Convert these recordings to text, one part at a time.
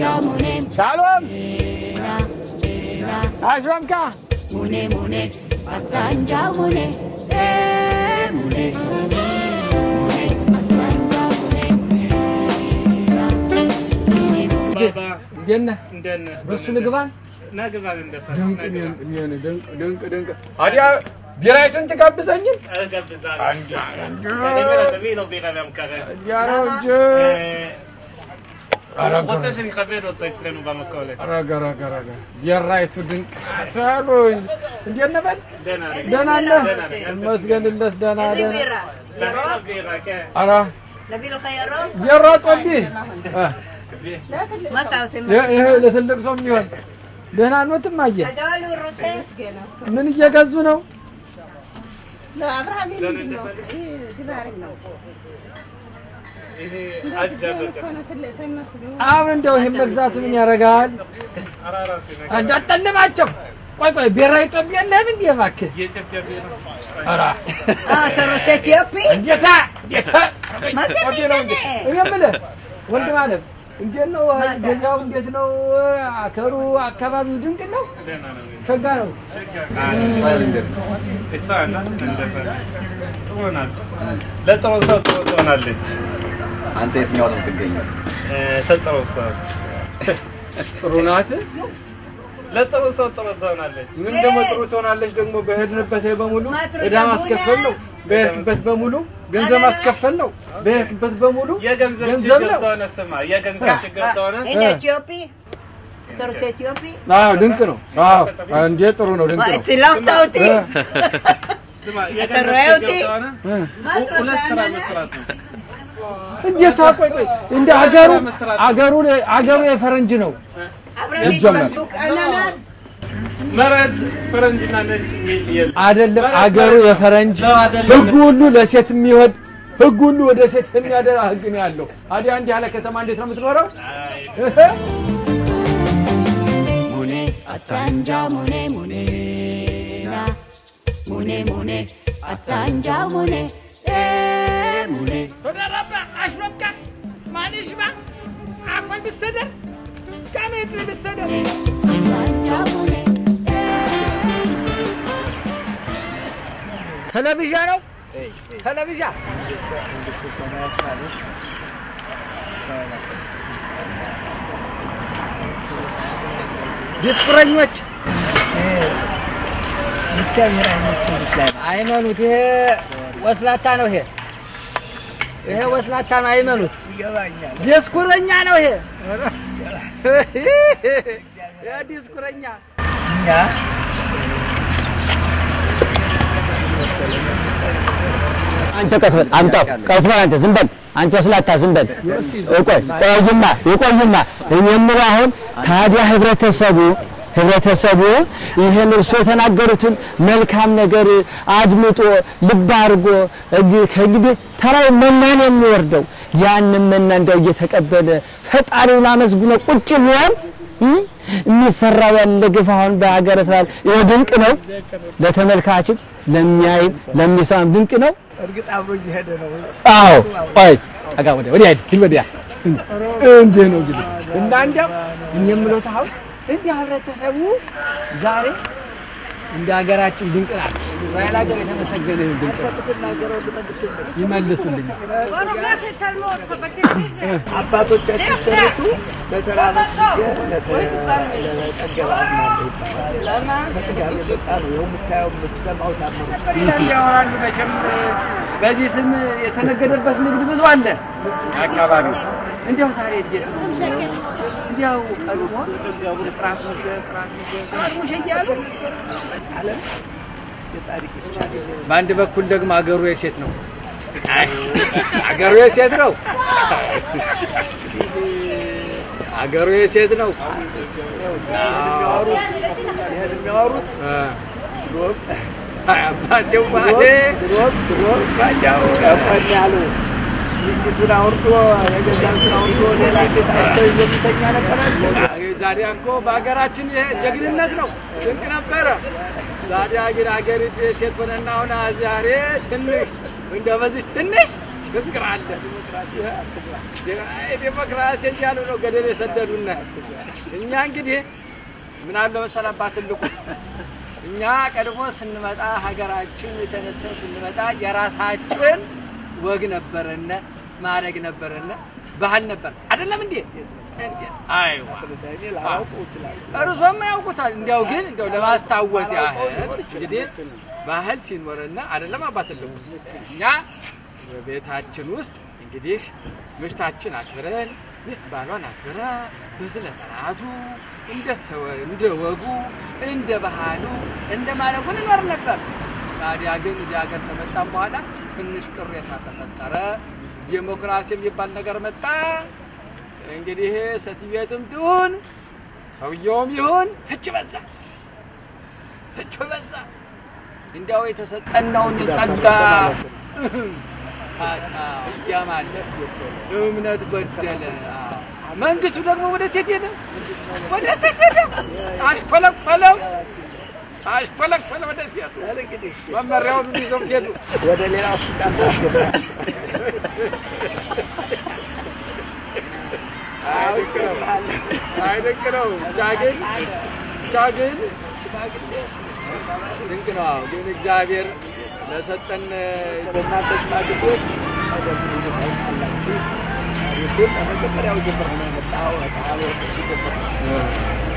ሻሎም አሽረምካ እንዴት ነህ? በሱ ልግባን ድንቅ ድንቅ ድንቅ ድንቅ ድንቅ አዲያ ቢራይቱን ትጋብዘኝም ያረው እንጂ רוצה שנכבד אותו אצלנו במכולת. ረገ ረገ ረገ ቢራይቱ ድንቅ ትሉኝ እንዴት ነህ በል דנה, ደህና ነህ? እመስገንለት ደህና ደህና דנה בירה, כן. ኧረ להביא לך ירוק? ቢራ ጦቢህ እ מה אתה עושה? ይህ ይህ ለትልቅ ሰው የሚሆን ደህና ኖትም አየ הגדול הוא רוצה? ምን እየገዙ ነው? לא, אברהם, ምንድን ነው? ይሄ አጃ በቀን አሁን እንደው ይህን መግዛቱ ምን ያደርጋል? አራራፊ ነገር እንዳጠልማቸው ቆይ ቆይ ብሔራዊ ጦቢ የለህም እንዴ እባክህ? የኢትዮጵያ ቢራ ኧረ אה, אתה רוצה אתיופי? እንዴታ እንዴታ מה זה ጦቢ ነው እንዴ? משנה? እኔ የምልህ ወንድም አለም እንዴት ነው ገበያው? እንዴት ነው አከሩ? አካባቢው ድንቅ ነው፣ ደህና ነው። ሸጋ ነው። እሷ ናት እንደፈለ ጥሩ ናት። ለጥሩ ሰው ጥሩ ትሆናለች። አንተ የትኛው ነው የምትገኘው? እ፣ ለጥሩ ሰዎች ጥሩ ናት። ለጥሩ ሰው ጥሩ ትሆናለች። ምን ደግሞ ጥሩ ትሆናለች። ደግሞ በሄድንበት በሙሉ ማትረዳ ዕዳ ማስከፈል ነው። በሄድክበት በሙሉ ገንዘብ ማስከፈል ነው። በሄድክበት በሙሉ የገንዘብ ገንዘብ ችግር ነው። ተሆነ ስማ፣ የገንዘብ ችግር ተሆነ הנה אתיופי. אתה רוצה אתיופי? አዎ ድንቅ ነው። አዎ እንዴ ጥሩ ነው። ድንቅ מה, ነው። צילמת אותי? እ፣ ስማ፣ רואה የገንዘብ ችግር אותי? ተሆነ እ። מה את ሁለት רוצה? ስራ אננס? መስራት ነው። እንዴት ቆይ ቆይ እንደ አገሩ አገሩ አገሩ የፈረንጅ ነው። אברהם, יש ይጀመር። בקבוק אננס? መሬት ፈረንጅና ነጭ የሚል የለም። አይደለም አገሩ የፈረንጅ ህግ ሁሉ ለሴት የሚወድ ህግ ሁሉ ወደ ሴት የሚያደራ ህግ ነው ያለው። አዲያ እንዲህ ያለ ከተማ እንዴት ነው የምትኖረው? እህ፣ ተደረበ አሽበብካ ማን ይሽባ አኮል ብሰደር ካሜት ብሰደር ቴሌቪዥን ነው ቴሌቪዥን ዲስኩረኞች አይመኑት። ይሄ ወስላታ ነው። ይሄ ይሄ ወስላታ ነው። አይመኑት። ዲስኩረኛ ነው። ይሄ ይሄ ዲስኩረኛ አንተ ቀስ በል አምጣው፣ ቀስ በል አንተ ዝም በል አንተ ወስላታ ዝም በል። ቆይ ቆይማ ይቆይማ። እኔ የምለው አሁን ታዲያ ህብረተሰቡ ህብረተሰቡ ይህን እርሶ የተናገሩትን መልካም ነገር አድምጦ ልብ አድርጎ እግ- ከእንግዲህ ተራው መናን የሚወርደው ያንን መና እንደው እየተቀበለ ፈጣሪውን አመስግኖ ቁጭ ቢሆን እም፣ የሚሰራው ያለ ግፍ አሁን በሀገረ እስራኤል ይኸው ድንቅ ነው። ለተመልካችም ለሚያይም ለሚሰማም ድንቅ ነው። እርግጥ አብሮ እየሄደ ነው። አዎ ቆይ ጠጋ ወዲያ ወዲያ ሂድ ሂድ ወዲያ እንዲህ ነው እንግዲህ እና እንዲያው እኔ የምለው አሁን እንዲህ ህብረተሰቡ ዛሬ እንደ ሀገራችን ድንቅ ናት። እስራኤል ሀገር የተመሰገነ ይሁን ድንቅ ነው። ትናገረው ልመልስልህ። ይመልሱልኛል። አባቶቻችን ሲተርቱ ለተራበ ጊዜ ለጠገበ አዝናለሁ ይባላል። ከጥጋብ የመጣ ነው። ይኸው የምታየው የምትሰማው ታምሩ ይላል ያወራሉ። መቼም በዚህ ስም የተነገደበት ንግድ ብዙ አለ አካባቢው። እንዲያው ዛሬ እንዴት ነው? እንዲያው ቀድሞ ቅራት ሙሸ ቅራት ሙሸ ቅራት ሙሸ እያሉ የጻድቅ ብቻ በአንድ በኩል ደግሞ አገሩ የሴት ነው። አይ አገሩ የሴት ነው። አገሩ የሴት ነው። የሚያወሩት ይህን የሚያወሩት እ፣ ድሮም አይ አባቴው ባሌ ድሮም ድሮም ባዳው ጨቆን ያሉ ሚስቲቱን አውርዶ የገዛቱን አውርዶ ሌላ ሴት አውርዶ ይዞ የሚተኛ ነበራል። ዛሬ እኮ በሀገራችን ይሄ ጀግንነት ነው፣ ድንቅ ነበረ። ዛሬ ግን ሀገሪቱ የሴት ሆነና አሁን ዛሬ ትንሽ እንደ በዚች ትንሽ ፍቅር አለ። ዴሞክራሲ እያሉ ነው ገደል የሰደዱና እኛ እንግዲህ ምን አለ መሰለህ አባት ትልቁ እኛ ቀድሞ ስንመጣ ሀገራችን ተነስተን ስንመጣ የራሳችን ወግ ነበረነ፣ ማድረግ ነበረነ፣ ባህል ነበር አይደለም እንዴ? እንዴት? አይዋ እኔ ላላውቀው እችላለሁ። እርሶም ያውቁታል። እንዲያው ግን እንዲያው ለማስታወስ ያህል እንግዲህ ባህል ሲኖርና አይደለም አባትልም እኛ በቤታችን ውስጥ እንግዲህ ምሽታችን አክብረን ሚስት ባሏን አክብራ በስነ ስርዓቱ እንደ ተወ- እንደ ወጉ እንደ ባህሉ እንደ ማለጉ እንኖር ነበር። ታዲያ ግን እዚህ ሀገር ከመጣም በኋላ ትንሽ ቅሬታ ተፈጠረ። ዴሞክራሲ የሚባል ነገር መጣ። እንግዲህ ሴትየቱም ትሁን ሰውየውም ይሁን ፍች በዛ፣ ፍቹ በዛ። እንዲያው የተሰጠናውን ጸጋ ያማለት እምነት ጎደለ። መንግስቱ ደግሞ ወደ ሴት ሄደ፣ ወደ ሴት ሄደ። አሽኮለኮለው፣ አሽኮለኮለ ወደ ሴቱ እንግዲህ መመሪያውን ይዘው ሄዱ። ወደ ሌላ ስልጣን ታስገባ አይደንቅ ነው። ብቻ ግን ብቻ ግን ድንቅ ነው። አዎ፣ ግን እግዚአብሔር ለሰጠን እናንተ ሽማግሌዎች ቀደም ብሎ ታውቃላችሁ። ታሪኩን ከመጀመሪያው ጀምሮ ነው የመጣው። ከአብዮቱ ሲጀምር እና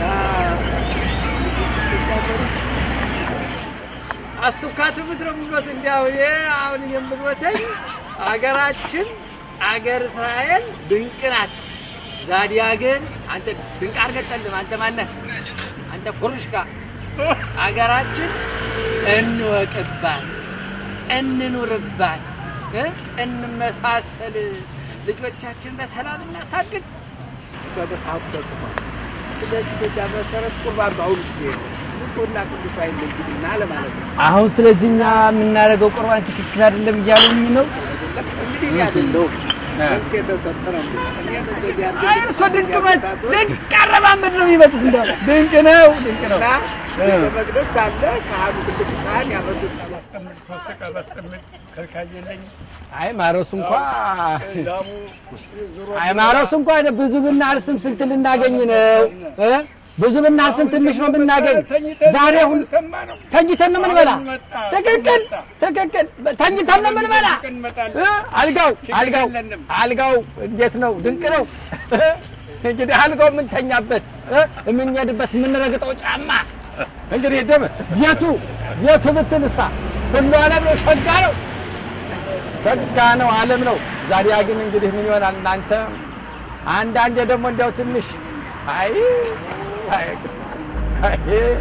አስቱካቱ ምድረ ምሎት እንዲያው ይሄ አሁን የምልወተኝ አገራችን አገር እስራኤል ድንቅ ናት። ዛዲያ ግን አንተ ድንቅ አርገጠልም አንተ ማነህ? አንተ ፉሩሽካ አገራችን እንወቅባት፣ እንኑርባት፣ እ? እንመሳሰል፣ ልጆቻችን በሰላም እናሳድግ። በመጽሐፉ ተጽፏል። ስለዚህ በዚያ መሰረት ቁርባን በአሁኑ ጊዜ ንጹሕና ቅዱስ አይለይምና ለማለት ነው። አሁን ስለዚህ እኛ የምናደርገው ቁርባን ትክክል አይደለም እያሉኝ ነው። እንግዲህ እኔ አይደለሁም መልስ የተሰጠ ነው። እኔ በዚህ አድርገን አይ እርሶ ድንቅ ነው፣ ድንቅ አረማመድ ነው የሚመጡት። እንደው ድንቅ ነው፣ ድንቅ ነው። እና ቤተ መቅደስ ሳለ ካህኑ ትልቁ ካህን ያመጡት ማስቀምጥ ሶስት ዕቃ ማስቀምጥ ከልካይ የለኝም። አይ ማረሱ እንኳ ላሙ ዙሮ አይ ማረሱ እንኳ ብዙ ብናርስም ስንት ልናገኝ ነው እ? ብዙ ብናርስም ትንሽ ነው ብናገኝ። ዛሬ ሁሉ ሰማ ነው ተኝተን ነው የምንበላ። ትክክል ትክክል። ተኝተን ነው የምንበላ። እ? አልጋው አልጋው አልጋው እንዴት ነው? ድንቅ ነው። እንግዲህ አልጋው የምንተኛበት እ? የምንሄድበት የምንረግጠው ጫማ እንግዲህ ደም ቤቱ ቤቱ ብትልሳ ሁሉ ዓለም ነው፣ ሸጋ ነው፣ ሸጋ ነው፣ ዓለም ነው። ዛዲያ ግን እንግዲህ ምን ይሆናል እናንተ አንዳንዴ ደግሞ እንዲያው ትንሽ አይ አይ አይ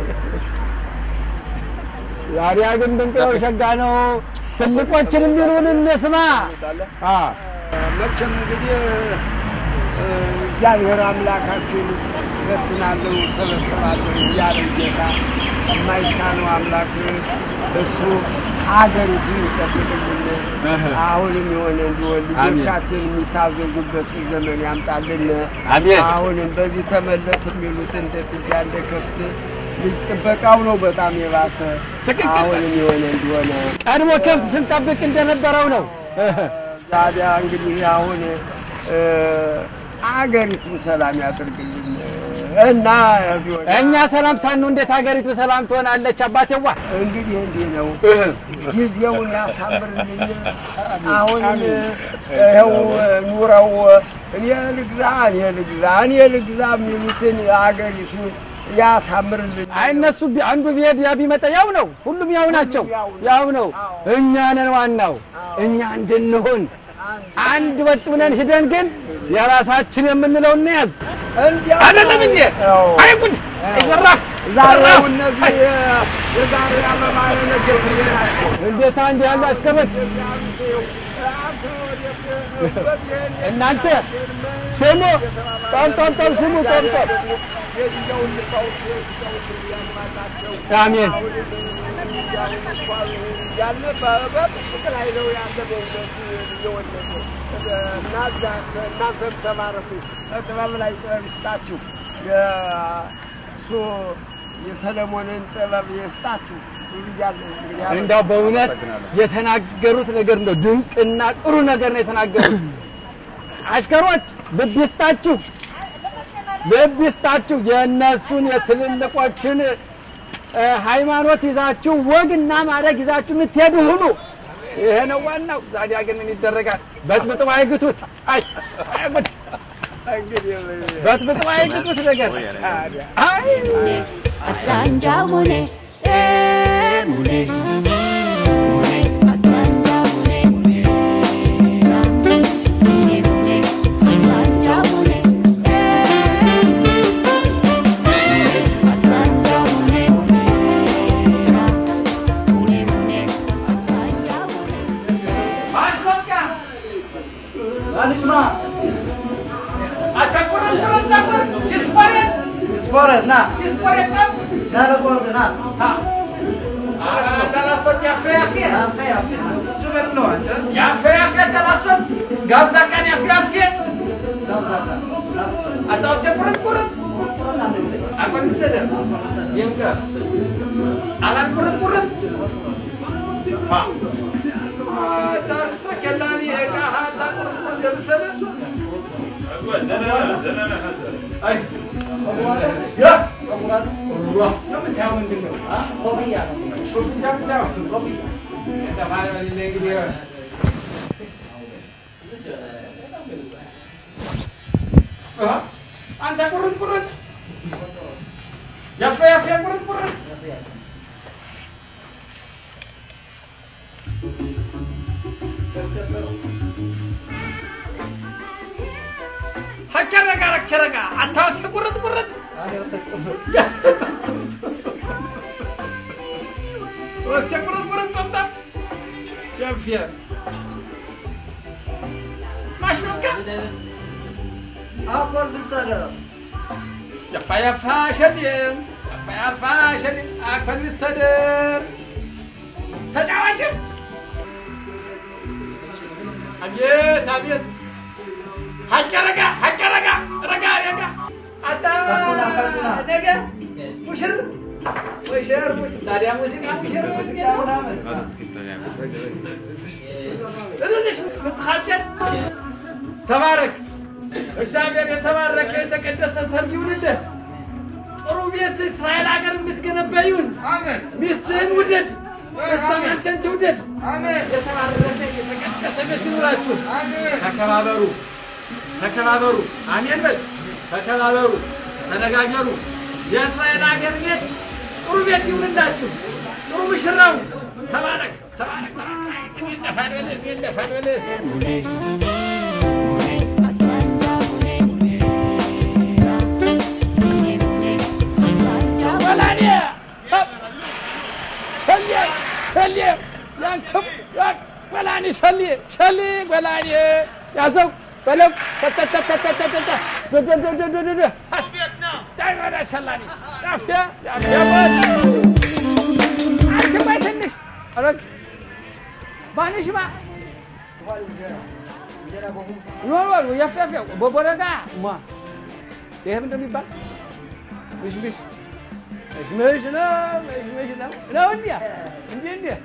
ዛዲያ ግን ድንቅ ነው፣ ሸጋ ነው። ትልቆችን የሚሉን እንስማ። አ መቼም እንግዲህ እ፣ እግዚአብሔር አምላካችን እበትናለሁ ሰበስባለሁ እያለ ጌታ የማይሳነው አምላክ እሱ ሀገሪቱን ይጠብቅልን። አሁንም የሆነ እንዲሆን ልጆቻችን የሚታዘዙበት ዘመን ያምጣልን። አሜን። አሁንም በዚህ ተመለስ የሚሉት እንደ ጥጃ እንደ ከፍት ልጅ ጥበቃው ነው በጣም የባሰ ትክክል። አሁንም የሆነ እንዲሆነ ቀድሞ ከብት ስንጠብቅ እንደነበረው ነው። ታዲያ እንግዲህ አሁን እ፣ አገሪቱን ሰላም ያደርግልን እና እዚህ ወዲያ እኛ ሰላም ሳንሆን እንዴት ሀገሪቱ ሰላም ትሆናለች? አባቴዋ እንግዲህ እንዲህ ነው ጊዜውን ያሳምርልን። አሁንም ይኸው ኑረው እኔ ልግዛ እኔ ልግዛ እኔ ልግዛ የሚሉትን አገሪቱን ያሳምርልን። አይ እነሱ ቢ- አንዱ ቢሄድ ያ ቢመጣ ያው ነው። ሁሉም ያው ናቸው፣ ያው ነው። እኛ ነን ዋናው። እኛ እንድንሆን አንድ ወጥ ብለን ሂደን ግን የራሳችን የምንለው እንያዝ። እንዲያው አይደለም እንዴ? አዎ። አይ ጉድ! አይ ዘራፍ! ዛሬ ዘራፍ! እነዚህ የዛሬ አበባ የነገ ፍሬ ናቸው። እንዴት አንድ ያሉ አሽከሮች እናንተ ስሙ፣ ጠምጠምጠም ስሙ፣ ጠምጠም አሜን። ያለ በጥቅጥቅ ላይ ነው ያለ በእውነቱ እየወለደ እና እናንተም ተባረኩ። ጥበብ ላይ ጥበብ ይስጣችሁ። እሱ የሰለሞንን ጥበብ ይስጣችሁ። ብያለሁ። እንግዲህ እንደው በእውነት የተናገሩት ነገር እንደው ድንቅና ጥሩ ነገር ነው የተናገሩት። አሽከሮች ልብ ይስጣችሁ፣ ልብ ይስጣችሁ። የእነሱን የትልልቆችን እ፣ ሃይማኖት ይዛችሁ ወግና ማድረግ ይዛችሁ የምትሄዱ ሁሉ ይሄ ነው ዋናው። ዛዲያ ግን ምን ይደረጋል? በጥብጥባ አይግቱት። አይ አይ፣ ጉድ! እንግዲህ ምን- በጥብጥባ አይግቱት ነገር አይ Atlanja mune, eh mune, mune, Atlanja mune, mune, mune, mune, Atlanja mune, eh mune, Atlanja mune, mune, mune, Atlanja mune. አሽበቃ አንስማ አታቆረጥ ቆረጥ ዛቆር ይስቆረጥ ስፖረት ና ይስቆረጥ ቀም ና ለቆረት ና ተላሶት ያፌ ያፌ አፌ አፌ ያፌ ያፌ ተላሶት ጋብዛ ቀን ያፌ ያፌ ጋብዛታ አታውሴ ቁርጥ ቁርጥ አቆን ሰደ ይምከ አላን ቁርጥ ቁርጥ ፓ ታርስታ ከላኒ እቃ ሀታ ቁርጥ ቁርጥ የምሰደ አይ ያ ተሙራት ዋ የምታየው ምንድን ነው? ኮፍያ ነው ኮፍያ የምታየው ኮፍያ የተባለ እንግዲህ አ አንተ ቁርጥ ቁርጥ ያፈ ያፈ ቁርጥ ቁርጥ ሀከረጋ ረከረጋ አታወስ ቁርጥ ቁርጥ ወስ ቁርጥ ቁርጥ ጠብጣ ያፊያ ማሽሩካ አኮል ብሰደ ያፋ ያፋ ሸኔም ያፋ ያፋ ሸኔም አክፈል ቢሰደር ተጫዋች አቤት አቤት ሀቀ ረጋ ሀቀ ረጋ ረጋ ረጋ አታ ነገ ሙሽር ሙሽር ታዲያ ሙዚቃ ሙሽር ሙዚቃ እዚህ ምትኻጀል ተባረክ። እግዚአብሔር የተባረከ የተቀደሰ ሰርግ ይሁንልህ። ጥሩ ቤት እስራኤል ሀገር የምትገነባ ይሁን። ሚስትህን ውደድ፣ እሷም አንተን ትውደድ። የተባረከ የተቀደሰ ቤት ይኑራችሁ። ተከባበሩ፣ ተከባበሩ። አሜን በል። ተከባበሩ፣ ተነጋገሩ። የእስራኤል ሀገር ቤት ጥሩ ቤት ይሁንላችሁ። ጥሩ ምሽራው ተባረክ፣ ተባረክ፣ ተባረክ። እንደፋል በልህ፣ እንደፋል በልህ። ወላኔ ሰብ ሸሌ ሸሌ ያንክብ ያ- ወላኔ ሸሌ ሸሌ ወላኔ ያዘው በለው ተተተተተተተ ዶዶዶዶዶዶ አሽ ዳይ ወደ ሸላኔ ያፊያ ያፊያ በል አንቺ ባይ ትንሽ አረግ ባንሽማ ኖ ያፊያ ያፊያ ቦቦረጋ ማ ይሄ ምንድን ነው የሚባል ምሽምሽ ምሽምሽ ነው ምሽምሽ ነው ነው እንዲያ እንዲህ እንዲህ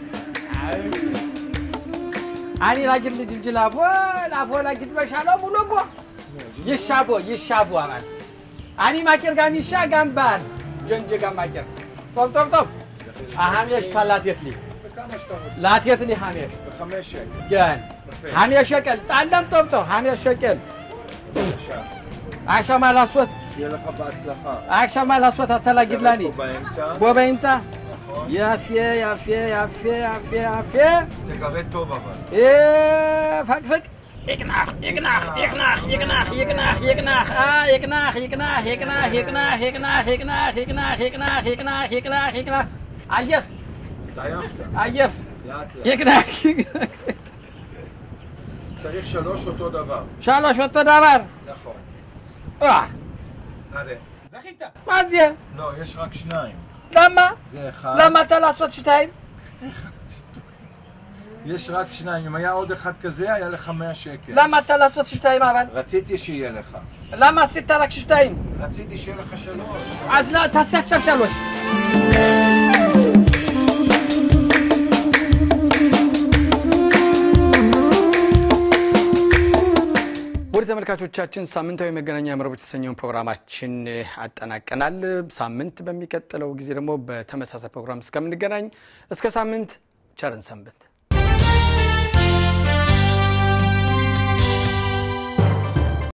አኒ ላጊት ልጅ እንጂ ላፎ ላፎ ላጊት በሻለው ሙሉ ቦ ይሻቦ ይሻቦ አማን አኒ ማቂር ጋም ይሻ ጋም ባል ጀንጀ ጋም ማቂር ጦብ ጦብ ጦብ አሃሜሽ ካላት የትሊ ላትየትሊ ሃሜሽ ገን ሃሜሽ ሸቀል ጣለም ጦብ ጦብ ሃሜሽ ሸቀል አሻማ ላስወት שיהיה לך בהצלחה. አሻማ ላስወት አተላጊድላኒ פה באמצע, ቦ በይምፃ ያፌ ያፌ ያፌ ያፌ ያፌ תגרה טוב אבל. ፈቅፍቅ ይቅናህ ይቅናህ ይቅናህ ይቅናህ ይቅናህ ይቅናህ አ ይቅናህ ይቅናህ ይቅናህ ይቅናህ ይቅናህ ይቅናህ ይቅናህ ይቅናህ ይቅናህ ይቅናህ ይቅናህ አየፍ התעייפת. አየፍ לאט לאט. ይቅናህ ይቅናህ צריך שלוש אותו דבר. ሻሎሽ ወጥቶ ዳባር נכון. አ הרי. ማዝየ לא, יש רק שניים. ለማ זה אחד. ለማ ተላሶት ሽታይም יש רק שניים. אם היה עוד אחד כזה, היה לך 100 שקל. ለማ ተላሶት ሽታይም አባል רציתי שיהיה לך. ለማ ሲተላክ ሽታይም רציתי שיהיה לך שלוש. אז לא, תעשה עכשיו שלוש. እንግዲህ ተመልካቾቻችን ሳምንታዊ መገናኛ መረቦች የተሰኘውን ፕሮግራማችን አጠናቀናል። ሳምንት በሚቀጥለው ጊዜ ደግሞ በተመሳሳይ ፕሮግራም እስከምንገናኝ እስከ ሳምንት ቸርን ሰንብት።